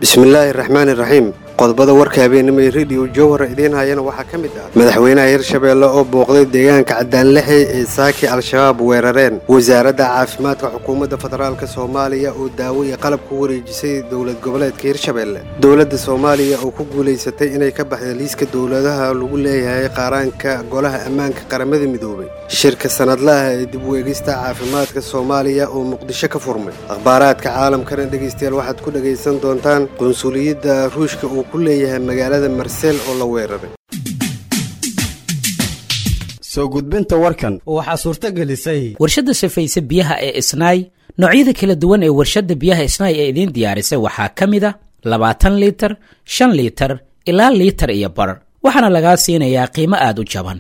bismillaahi raxmaani raxiim qodobada warka habeenimo ee rediyo jowhar idiin hayana waxaa ka mid ah madaxweynaha hirshabeelle oo booqday deegaanka cadaanlixey ee saaki al-shabaab weerareen wasaaradda caafimaadka xukuumadda federaalk soomaaliya oo daawo iyo qalab ku wareejisay dowlad goboleedka hirshabeelle dowladda soomaaliya oo ku guulaysatay inay ka baxda liiska dowladaha lagu leeyahay qaaraanka golaha ammaanka qaramada midoobay shirka sanadlaha ee dib u eegista caafimaadka soomaaliya oo muqdisho ka furmay akhbaaraadka caalamkana dhegaystayaal waxaad ku dhegaysan doontaan qunsuliyadda ruushka uu ku leeyahay magaalada marsel oo la weeraray soo gudbinta warkan waxaa suurto gelisay warshadda safayse biyaha ee isnaay noocyada kala duwan ee warshadda biyaha isnaay ee idiin diyaarisay waxaa ka mid a labaatan liitar shan liitar ilaa liitar iyo bar waxaana lagaa siinayaa qiimo aad u jaban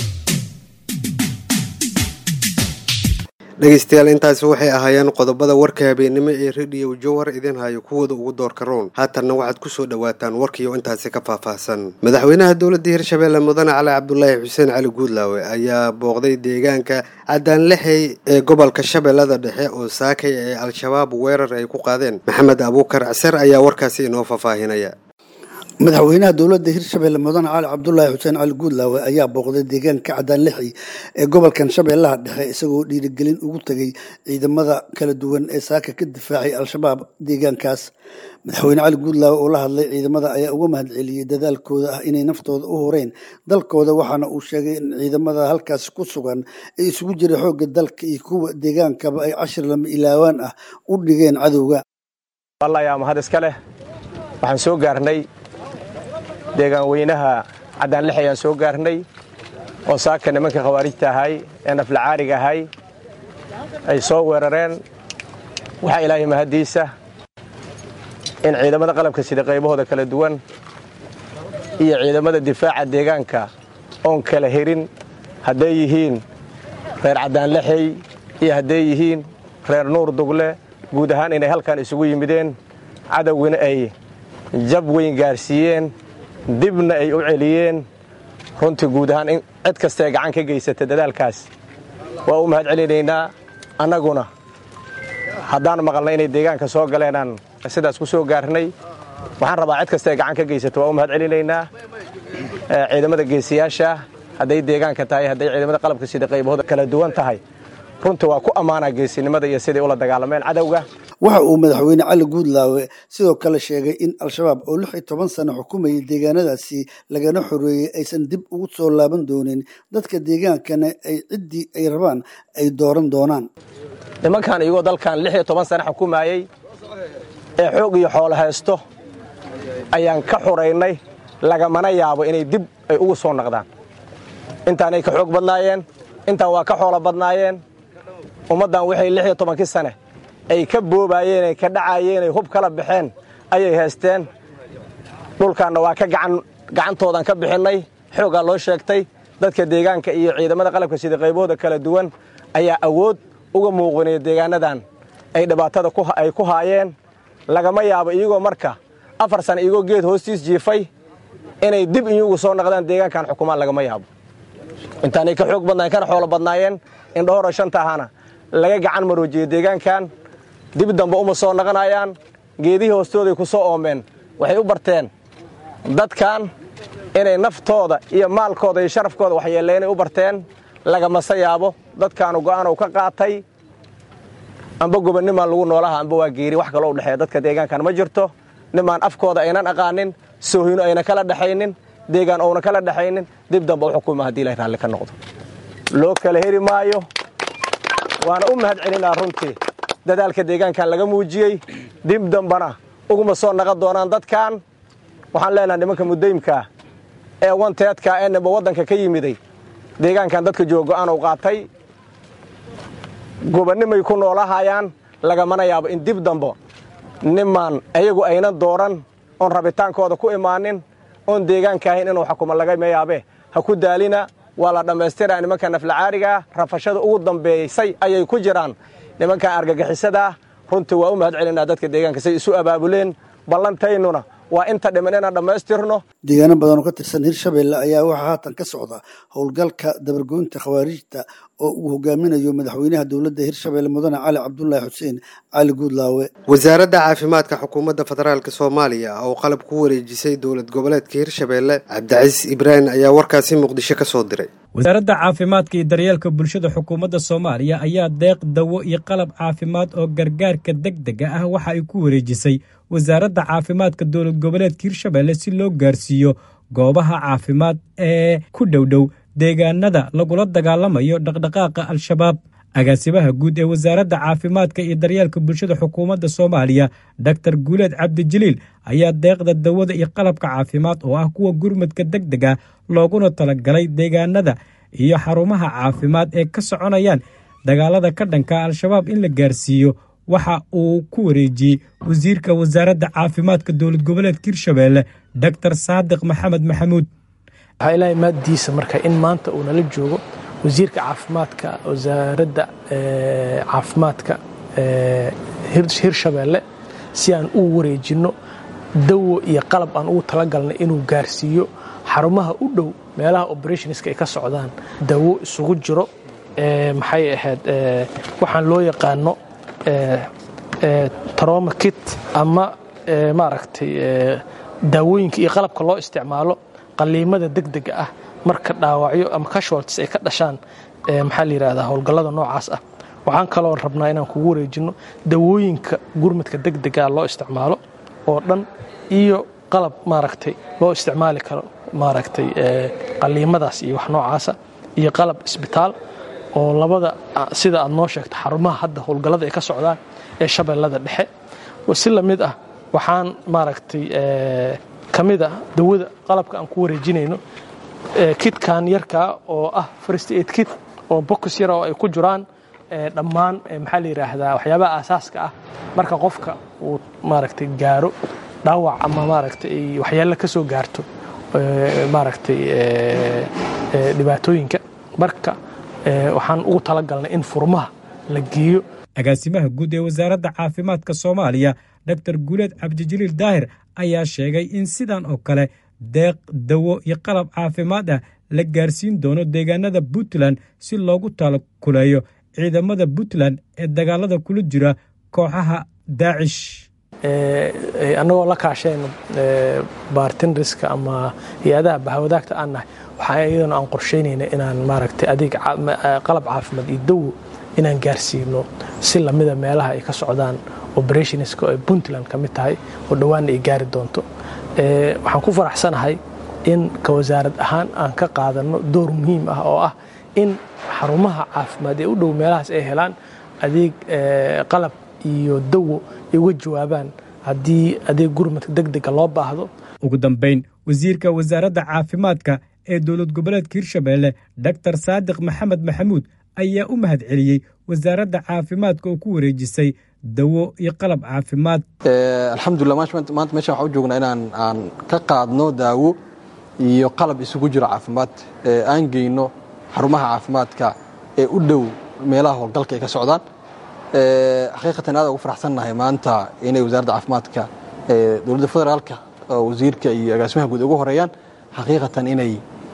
dhegaystayaal intaasi waxay ahaayeen qodobada warka habeenimo ee rediyo jowhar idin hayo kuwooda ugu doorka roon haatanna waxaad ku soo dhowaataan warkiioo intaasi ka faahfaahsan madaxweynaha dowladda hirshabeelle mudane cali cabdulaahi xuseen cali guudlaawe ayaa booqday deegaanka cadaanlixey ee gobolka shabeellada dhexe oo saakay ee al-shabaab weerar ay ku qaadeen maxamed abuukar caser ayaa warkaasi inoo faahfaahinaya madaxweynaha dowladda hirshabeelle mudane cali cabdulaahi xuseen cali guudlaawe ayaa booqday deegaanka cadaanlixi ee gobolkan shabeellaha dhexe isagoo dhiirigelin ugu tegay ciidamada kala duwan ee saaka ka difaacay al-shabaab deegaankaas madaxweyne cali guudlaawe oo la hadlay ciidamada ayaa uga mahad celiyey dadaalkooda ah inay naftooda u horeen dalkooda waxaana uu sheegay in ciidamada halkaas ku sugan ee isugu jira xoogga dalka iyo kuwa deegaankaba ay cashir lama ilaawaan ah u dhigeen cadowga waxaan soo gaarnay deegaan weynaha cadaanlix ayaan soo gaarnay oo saaka nimanka khawaarijta ahay ee naflacaariga ahay ay soo weerareen waxaa ilaahay mahaddiisa in ciidamada qalabka sida qaybahooda kala duwan iyo ciidamada difaaca deegaanka oon kala herin hadday yihiin reer cadaanlixey iyo hadday yihiin reer nuur dugle guud ahaan inay halkan isugu yimideen cadowgina ay jab weyn gaarsiiyeen dibna ay u celiyeen runtii guud ahaan in cid kastaee gacan ka geysata dadaalkaas waa u mahad celinaynaa annaguna haddaan maqalna inay deegaanka soo galeenaan sidaas ku soo gaarnay waxaan rabaa cid kastaee gacan ka geysata waa u mahad celinaynaa ciidamada geesiyaasha hadday deegaanka tahay hadday ciidamada qalabka sida qaybahooda kala duwan tahay runtii waa ku ammaanaa geesinimada iyo siday ula dagaalameen cadowga waxa uu madaxweyne cali guudlaawe sidoo kale sheegay in al-shabaab oo lix iyo toban sano xukumayay deegaanadaasi lagana xoreeyey aysan dib ugu soo laaban doonin dadka deegaankana ay ciddii ay rabaan ay dooran doonaan nimankan iyagoo dalkan lix iyo toban sano xukumayey ee xoog iyo xoolo haysto ayaan ka xoraynay lagamana yaabo inay dib ay ugu soo noqdaan intaanay ka xoog badnaayeen intaan waa ka xoolo badnaayeen ummaddan waxay lix iyo tobankii sane ay ka boobaayeen ay ka dhacaayeen ay hub kala baxeen ayay haysteen dhulkaanna waa ka gacantoodan ka bixinnay xoogaa loo sheegtay dadka deegaanka iyo ciidamada qalabka sida qaybahooda kala duwan ayaa awood uga muuqinaya deegaanadan ay dhibaatada ay ku haayeen lagama yaabo iyagoo marka afar sana iyagoo geed hoostiis jiifay inay dib iyugu soo noqdaan deegaankan xukumaan lagama yaabo intaanay ka xoog badnaayeen kana xoolo badnaayeen indhahora shanta ahana laga gacan maroojiyey deegaankan dib dambe uma soo naqanayaan geedihii hoostooday ku soo oomeen waxay u barteen dadkan inay naftooda iyo maalkooda iyo sharafkooda waxyeelleenay u barteen lagamase yaabo dadkaanu go'aanow ka qaatay amba gobonnimaan lagu noolaha amba waa geeri wax kaloo u dhexeeya dadka deegaankan ma jirto nimaan afkooda aynan aqaanin soohino ayna kala dhexaynin deegaan ouna kala dhexaynin dib dambe u xukuma haddii ilahay raalli ka noqdo loo kala heri maayo waana u mahad celinaa runtii dadaalka deegaankan laga muujiyey dib dambana uguma soo naqon doonaan dadkan waxaan leenaha nimanka mudaymkaa ee wanteedka ee nimba waddanka ka yimiday deegaankan dadka jooga go'aan u qaatay gobonnimay ku noolahayaan lagamana yaabo in dib dambo nimaan ayagu aynan dooran oon rabitaankooda ku imaanin oon deegaanka ahayn inuu xukumo lagama yaabe ha ku daalina waa la dhammaystiraa nimanka naflacaarigaa rafashada ugu dambeysay ayay ku jiraan nimanka argagixisadaa runtii waa u mahad celinaa dadka deegaanka say isu abaabuleen ballantaynuna waa inta dhiman inaan dhammaystirno deegaano badan oo ka tirsan hirshabelle ayaa waxaa haatan ka socda howlgalka dabargoynta khawaarijta oo uu hogaaminayo madaxweynaha dowladda hirshabelle mudane cali cabdulaahi xuseen cali guudlaawe wasaaradda caafimaadka xukuumadda federaalk soomaaliya oo qalab ku wareejisay dowlad goboleedka hirshabelle cabdicasiis ibraahim ayaa warkaasi muqdisho ka soo diray wasaaradda caafimaadka iyo daryeelka bulshada xukuumadda soomaaliya ayaa deeq dawo iyo qalab caafimaad oo gargaarka deg dega ah waxa ay ku wareejisay wasaaradda caafimaadka dowlad goboleedka hirshabelle si loo gaarsiiyo goobaha caafimaad ee ku dhowdhow deegaanada lagula dagaalamayo dhaqdhaqaaqa al-shabaab agaasimaha guud ee wasaaradda caafimaadka iyo daryeelka bulshada xukuumadda soomaaliya doktor guuleed cabdijaliil ayaa deeqda dawada iyo qalabka caafimaad oo ah kuwa gurmadka deg dega looguna talagalay deegaanada iyo xarumaha caafimaad ee ka soconayaan dagaalada ka dhanka al-shabaab in la gaarsiiyo waxa uu ku wareejiyey wasiirka wasaaradda caafimaadka dowlad goboleedka hirshabelle doktor saadiq maxamed maxamuud waxaa ilaahay maaddiisa marka in maanta uu nala joogo wasiirka caafimaadka wasaaradda caafimaadka hirshabelle si aan u wareejinno dawo iyo qalab aan ugu talagalnay inuu gaarsiiyo xarumaha u dhow meelaha operationska ay ka socdaan dawo isugu jiro maxay ahayd waxaan loo yaqaano troma kit ama maaragtay daawooyinka iyo qalabka loo isticmaalo qaliimada deg dega ah marka dhaawacyo ama casualties ay ka dhashaan maxaa la yidhahdaa howlgallada noocaas ah waxaan kaloo rabnaa inaan kugu wareejinno dawooyinka gurmadka deg dega loo isticmaalo oo dhan iyo qalab maaragtay loo isticmaali karo maaragtay qaliimadaas iyo wax noocaasa iyo qalab isbitaal oo labada sida aad noo sheegto xarumaha hadda howlgallada ay ka socdaan ee shabeellada dhexe si lamid ah waxaan maaragtay ka mid ah dawada qalabka aan ku wareejinayno kitkan yarkaa oo ah first aid kit oo box yara oo ay ku jiraan dhammaan maxaa la yidhaahdaa waxyaabaha aasaaska ah marka qofka uu maaragtay gaaro dhaawac ama maaragtay waxyaalo ka soo gaarto maaragtay dhibaatooyinka marka waxaan ugu talagalnay in furmaha la geeyo agaasimaha guud ee wasaaradda caafimaadka soomaaliya doktor guuleed cabdijaliil daahir ayaa sheegay in sidan oo kale deeq dawo iyo qalab caafimaad ah la gaarsiin doono deegaanada puntland si loogu talakuleeyo ciidamada puntland ee dagaalada kula jira kooxaha daacish annagoo la kaashayno baartinriska ama hay-adaha bahawadaagta aan nahay waxaa iyadana aan qorshaynayna inaan maaragtay adeeg qalab caafimaad iyo dawo inaan gaarsiino si lamida meelaha ay ka socdaan operationska oo puntland ka mid tahay oo dhowaanna ay gaari doonto waxaan ku faraxsanahay in ka wasaarad ahaan aan ka qaadanno door muhiim ah oo ah in xarumaha caafimaad ee u dhow meelahaas ay helaan adeeg qalab iyo dawo ay uga jawaabaan haddii adeeg gurmadka deg dega loo baahdo ugu dambayn wasiirka wasaaradda caafimaadka ee dowlad goboleedka hirshabelle doktor saadiq maxamed maxamuud ayaa u mahad celiyey wasaaradda caafimaadka oo ku wareejisay dawo iyo qalab caafimaad alxamdulilah maanta meeshan waxaan u joognaa inaan aan ka qaadno daawo iyo qalab isugu jiro caafimaad aan geyno xarumaha caafimaadka ee u dhow meelaha howlgalka ay ka socdaan xaqiiqatan aad ugu faraxsannahay maanta inay wasaaradda caafimaadka dowladda federaalka wasiirka iyo agaasimaha guud ugu horeeyaan xaqiiqatan inay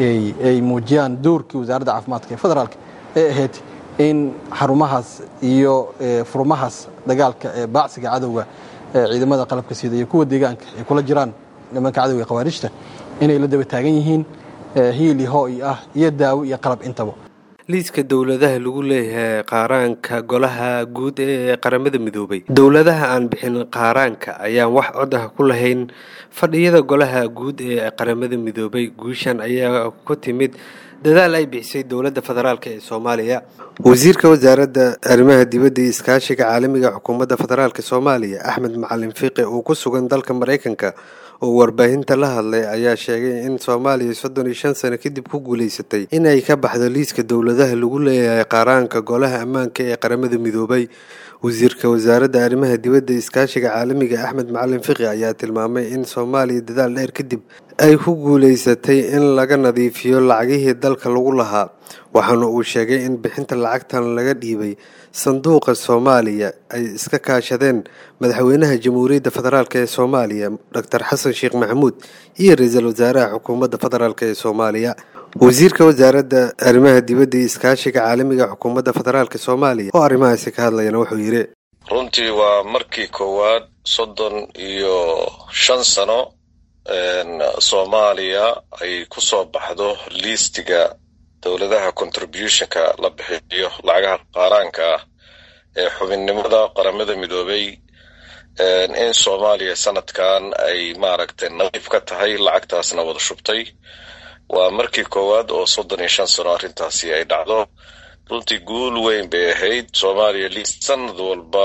ay muujiyaan doorkii wasaaradda caafimaadka ee federaalka ee ahayd in xarumahaas iyo furmahaas dagaalka ee baacsiga cadowga ciidamada qalabka sida iyo kuwa deegaanka ay kula jiraan nimanka cadowga ee khawaarijta inay la daba taagan yihiin hiili hooy ah iyo daawo iyo qalab intaba liiska dowladaha lagu leeyahay qaaraanka golaha guud ee qaramada midoobay dowladaha aan bixin qaaraanka ayaan wax cod ah ku lahayn fadhiyada golaha guud ee qaramada midoobay guushan ayaa ku timid dadaal ay bixisay dowladda federaalk ee soomaaliya wasiirka wasaaradda arrimaha dibadda iyo iskaashiga caalamiga xukuumadda federaalk soomaaliya axmed macalin fiiqi oo ku sugan dalka maraykanka oo warbaahinta la hadlay ayaa sheegay in soomaaliya soddon iyo shan sano kadib ku guulaysatay inay ka baxdo liiska dowladaha lagu leeyahay qaaraanka golaha ammaanka ee qaramada midoobay wasiirka wasaaradda arrimaha dibadda iskaashiga caalamiga axmed macalin fiqi ayaa tilmaamay in soomaaliya dadaal dheer kadib ay ku guulaysatay in laga nadiifiyo lacagihii dalka lagu lahaa waxaana uu sheegay in bixinta lacagtan laga dhiibay sanduuqa soomaaliya ay iska kaashadeen madaxweynaha jamhuuriyadda federaalk ee soomaaliya doctor xasan sheekh maxamuud iyo ra-iisul wasaaraha xukuumadda federaalk ee soomaaliya wasiirka wasaaradda arrimaha dibadda iyo iskaashiga caalamiga xukuumadda federaalk soomaaliya oo arrimahaasi ka hadlayana wuxuu yidhi runtii waa markii koowaad soddon iyo shan sano soomaaliya ay ku soo baxdo liistiga dowladaha contributionka la bixiyo lacagaha qaaraanka ah ee xubinnimada qaramada midoobay in soomaaliya sanadkan ay maaragtay nadiif ka tahay lacagtaasna wada shubtay waa markii koowaad oo soddon iyo shan sano arrintaasi ay dhacdo runtii guul weyn bay ahayd soomaaliya liist sanad walba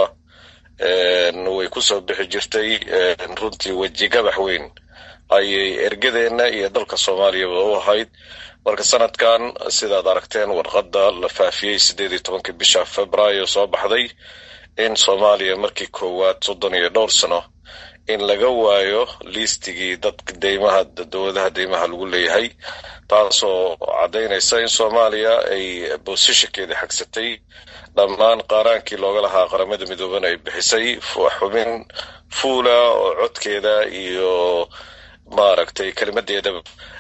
way ku soo bixi jirtay runtii wejigabax weyn ayay ergadeenna iyo dalka soomaaliyaba u ahayd marka sanadkan sidaad aragteen warqadda la faafiyey siddeed iyo tobankii bisha februaayo soo baxday in soomaaliya markii koowaad soddon iyo dhowr sano in laga waayo liistigii dadka deymaha dowladaha deymaha lagu leeyahay taasoo caddaynaysa in soomaaliya ay boosishankeeda xagsatay dhammaan qaaraankii looga lahaa qaramada midoobana ay bixisay xubin fuula oo codkeeda iyo maaragtay kelimadeedaba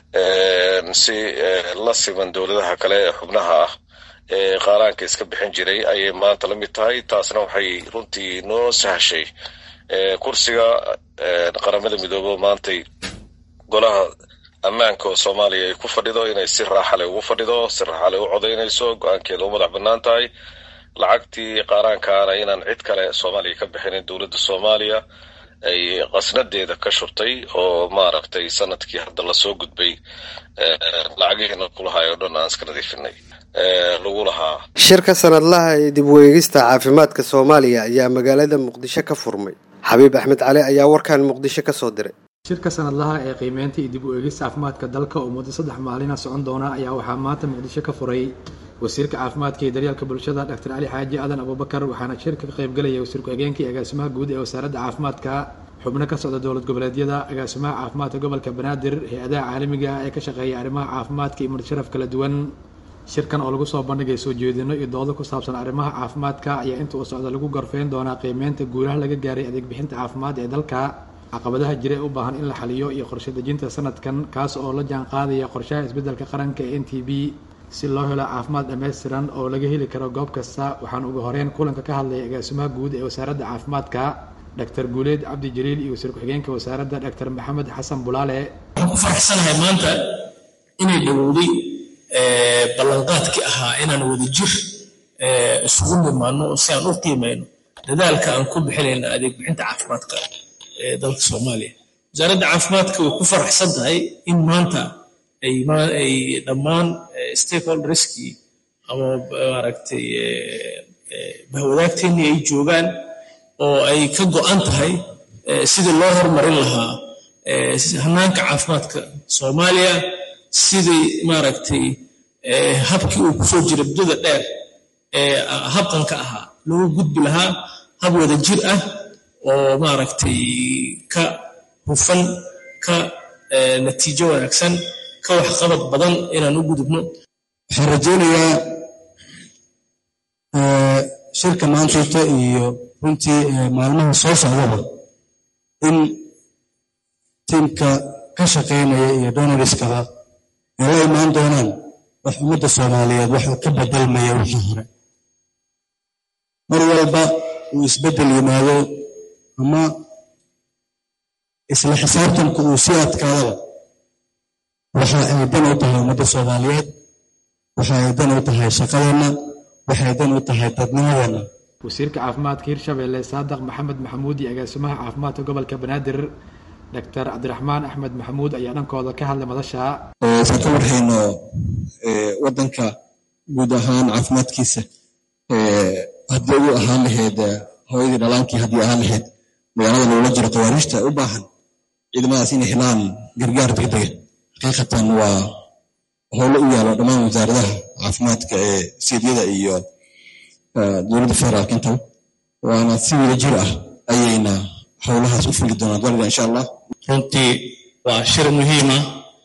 si la siman dowladaha kale ee xubnaha ah ee qaaraanka iska bixin jiray ayay maanta la mid tahay taasna waxay runtii noo sahashay kursiga qaramada midoobe maantay golaha ammaanka oo soomaaliya ay ku fadhido inay si raaxale ugu fadhido si raaxale u codaynayso go-aankeeda u madax bannaan tahay lacagtii qaaraankaana inaan cid kale soomaaliya ka bixinin dowladda soomaaliya ay qasnadeeda ka shubtay oo maaragtay sanadkii hadda lasoo gudbay lacagihiina kulahay oo dhan aan iska nadiifinay lagu lahaa shirka sanadlaha ee dib u eegista caafimaadka soomaaliya ayaa magaalada muqdisho ka furmay xabiib axmed cali ayaa warkan muqdisho ka soo diray shirka sanadlaha ee qiimeynta iyo dib u eegista caafimaadka dalka oo muddo saddex maalina socon doona ayaa waxaa maanta muqdisho ka furay wasiirka caafimaadka iyo daryeelka bulshada dr cali xaaji aadan abubakar waxaana shirka ka qaybgelaya wasiir ku-xigeenka iyo agaasimaha guud ee wasaaradda caafimaadka xubno ka socda dowlad goboleedyada agaasimaha caafimaadka gobolka banaadir hay-adaha caalamiga ah ee ka shaqeeya arrimaha caafimaadka iyo mudsharaf kala duwan shirkan oo lagu soo bandhigay soo jeedino iyo doodo ku saabsan arrimaha caafimaadka ayaa inta uu socda lagu gorfeyn doonaa qiimeynta guulaha laga gaaray adeeg bixinta caafimaad ee dalka caqabadaha jira ee u baahan in la xaliyo iyo qorshe dejinta sanadkan kaas oo la jaan qaadaya qorshaha isbeddelka qaranka ee n t b si loo helo caafimaad dhammaystiran oo laga heli karo goob kasta waxaan ugu horeyn kulanka ka hadlaya agaasimaha guud ee wasaaradda caafimaadka dr guuleed cabdi jaliil iyo wasiir ku-xigeenka wasaaradda dr maxamed xasan bulaale waxaan ku faraxsanahay maanta inay dhowowday ballanqaadkii ahaa inaan wada jir isugu nimaano si aan u qiimayno dadaalka aan ku bixinayna adeeg bixinta caafimaadka ee dalka soomaaliya wasaaradda caafimaadka way ku faraxsan tahay in maanta ay dhammaan stakeholderskii ama maaragtay bahwadaagteennii ay joogaan oo ay ka go'an tahay sidii loo hormarin lahaa hanaanka caafimaadka soomaaliya sidii maaragtay habkii uu kusoo jira muddada dheer ee habqanka ahaa loogu gudbi lahaa hab wada jir ah oo maaragtay ka hufan ka natiijo wanaagsan ka waxqabad badan inaan u gudubno waxaan rajaynayaa shirka maantayta iyo runtii maalmaha soo socdaba in tiimka ka shaqaynaya iyo donoriskaba ay la imaan doonaan wax ummadda soomaaliyeed waxuu ka bedelmaya wixii hore mar walba uu isbeddel yimaado ama isla xisaabtanku uu sii adkaadaba waxa ay dan u tahay ummadda soomaaliyeed waxa ay dan u tahay shaqadeenna waxay dan u tahay dadnimadeenna wasiirka caafimaadka hirshabelle saadaq maxamed maxamuud iyo agaasimaha caafimaadka gobolka banaadir dr cabdiraxmaan axmed maxamuud ayaa dhankooda ka hadlay madasha saan ka warhayno waddanka guud ahaan caafimaadkiisa haddii ugu ahaan lahayd hooyadii dhalaankii haddii ahaan lahayd magaalada loola jiro qawaariijta u baahan ciidamadaas inay helaan gargaar degdega xaqiiqatan waa howlo u yaalo dhammaan wasaaradaha caafimaadka ee seedyada iyo dowladda federaalka intaba waana si wada jir ah ayayna howlahaas u fuli doonaan daliga insha allah runtii waa shir muhiima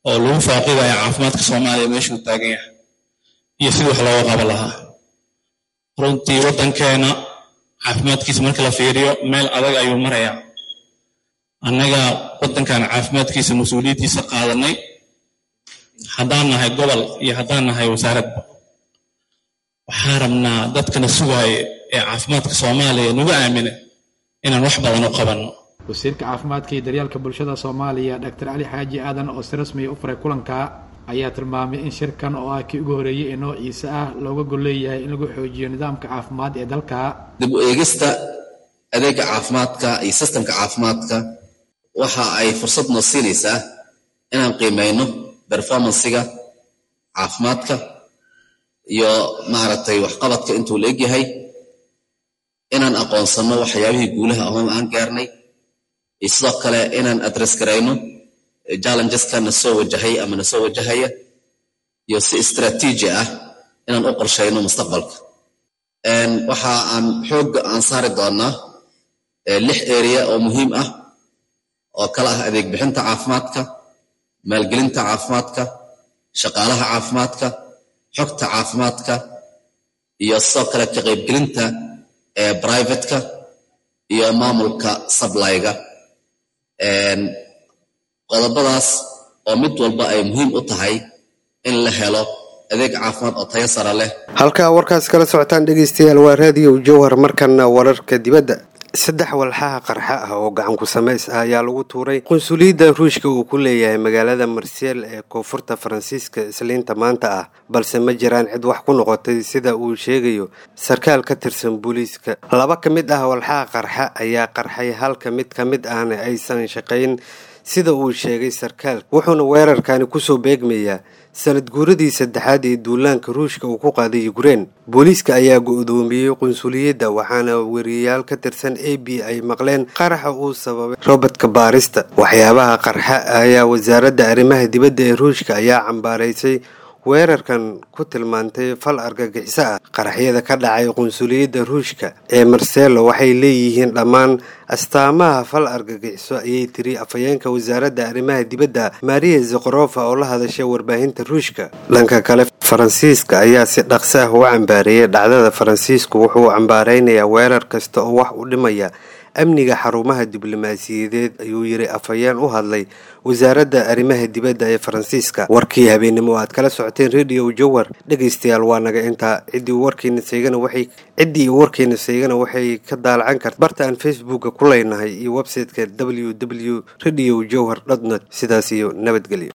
oo lagu faaqidaya caafimaadka soomaaliya meeshuu taagan yahay iyo sidii wax looga qaban lahaa runtii waddankeena caafimaadkiisa marka la fiiriyo meel adag ayuu marayaa annaga waddankan caafimaadkiisa mas-uuliyaddiisa qaadanay haddaan nahay gobol iyo haddaan nahay wasaaradba waxaan rabnaa dadkana sugaaya ee caafimaadka soomaaliya nagu aamina inaan wax badan u qabanno wasiirka caafimaadka iyo daryeelka bulshada soomaaliya dr cali xaaji aadan oo si rasmiya u furay kulanka ayaa tilmaamay in shirkan oo ah kii ugu horeeyey ee noociisa ah looga gol leeyahay in lagu xoojiyo nidaamka caafimaad ee dalka dib u eegista adeega caafimaadka iyo sistemka caafimaadka waxa ay fursad noo siinaysaa inaan qiimeyno performansiga caafimaadka iyo maaragtay waxqabadka intuu la egyahay inaan aqoonsano waxyaabihii guulaha ahoon aan gaarnay iyo sidoo kale inaan adress garayno challengeska na soo wajahay ama na soo wajahaya iyo si istraatiiji ah inaan u qorshayno mustaqbalka waxa aan xoogga aan saari doonaa lix area oo muhiim ah oo kala ah adeeg bixinta caafimaadka maalgelinta caafimaadka shaqaalaha caafimaadka xogta caafimaadka iyo sidoo kale ka qaybgelinta ee brivatka iyo maamulka sablyga qodobadaas oo mid walba ay muhiim u tahay in la helo adeeg caafimaad oo tayo sare leh halkaa warkaas kala socotaan dhegaystayaal waa raadiyo jowhar markana wararka dibadda saddex walxaha qarxa ah oo gacanku samays ah ayaa lagu tuuray qunsuliyadda ruushka uu ku leeyahay magaalada marseel ee koonfurta faransiiska isliinta maanta ah balse ma jiraan cid wax ku noqotay sida uu sheegayo sarkaal ka tirsan booliiska laba ka mid ah walxaha qarxa ayaa qarxay halka mid ka mid ahna aysan shaqayn sida uu sheegay sarkaal wuxuuna weerarkani kusoo beegmayaa sanad guuradii saddexaad ee duulaanka ruushka uu ku qaaday ukrein booliiska ayaa go-doomiyey qunsuliyadda waxaana weriyayaal ka tirsan a b ay maqleen qaraxa uu sababay robodka baarista waxyaabaha qarxa ayaa wasaaradda arrimaha dibadda ee ruushka ayaa cambaaraysay weerarkan ku tilmaantay fal argagixiso ah qaraxyada ka dhacay qunsuliyadda ruushka ee marselo waxay leeyihiin dhammaan astaamaha fal argagixiso ayay tiri afhayeenka wasaaradda arrimaha dibadda maria zakorofa oo la hadashay warbaahinta ruushka dhanka kale faransiiska ayaa si dhaqso ah u cambaareeyay dhacdada faransiisku wuxuu cambaareynayaa weerar kasta oo wax u dhimaya amniga xarumaha diblomaasiyadeed ayuu yiri afhayeen u hadlay wasaaradda arrimaha dibadda ee faransiiska warkii habeenimo aad kala socoteen radio jowar dhegaystayaal waa naga intaa ciddii warkiina seegana waxay ciddii warkiina seegana waxay ka daalacan karta barta aan facebooka ku leynahay iyo website-ka w w radio jowhar dot net sidaas iyo nabadgelyo